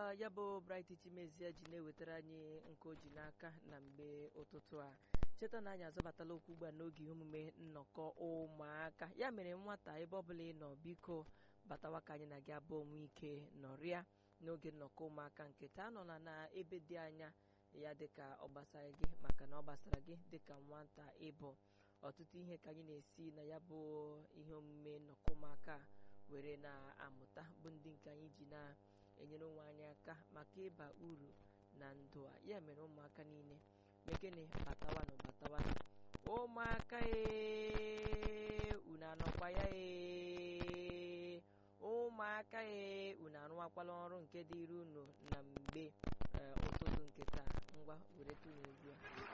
ya bụ Bright Chimezie ji na-ewetara anyị nke o ji n'aka na mgbe ụtụtụ a cheta na anyị azọbatala okwu ugbu a n'oge ihe omume nnọkọ ụmụaka ya mere nwata ebe ọbụla ị nọ biko batawa ka anyị na gị abụọ nwee ike nọrịa n'oge nnọkọ ụmụaka nke taa nọ na ebe dị anya ya dịka ọ gbasara gị maka na ọ gbasara gị dịka nwata ịbụ ọtụtụ ihe ka anyị na-esi na ya bụ ihe omume nnọkọ ụmụaka were na-amụta bụ ndị nke anyị ji na-enyere onwe anyị aka maka ịba uru na ndụ a ya mere ụmụaka niile mekene batawanụ batawanụ ụmụaka ee unu anọkwa ya ee ụmụaka ee unu arụwakwala ọrụ nke dịrị unu na mgbe ụtụtụ nke taa ngwa were tụnụ ugbu a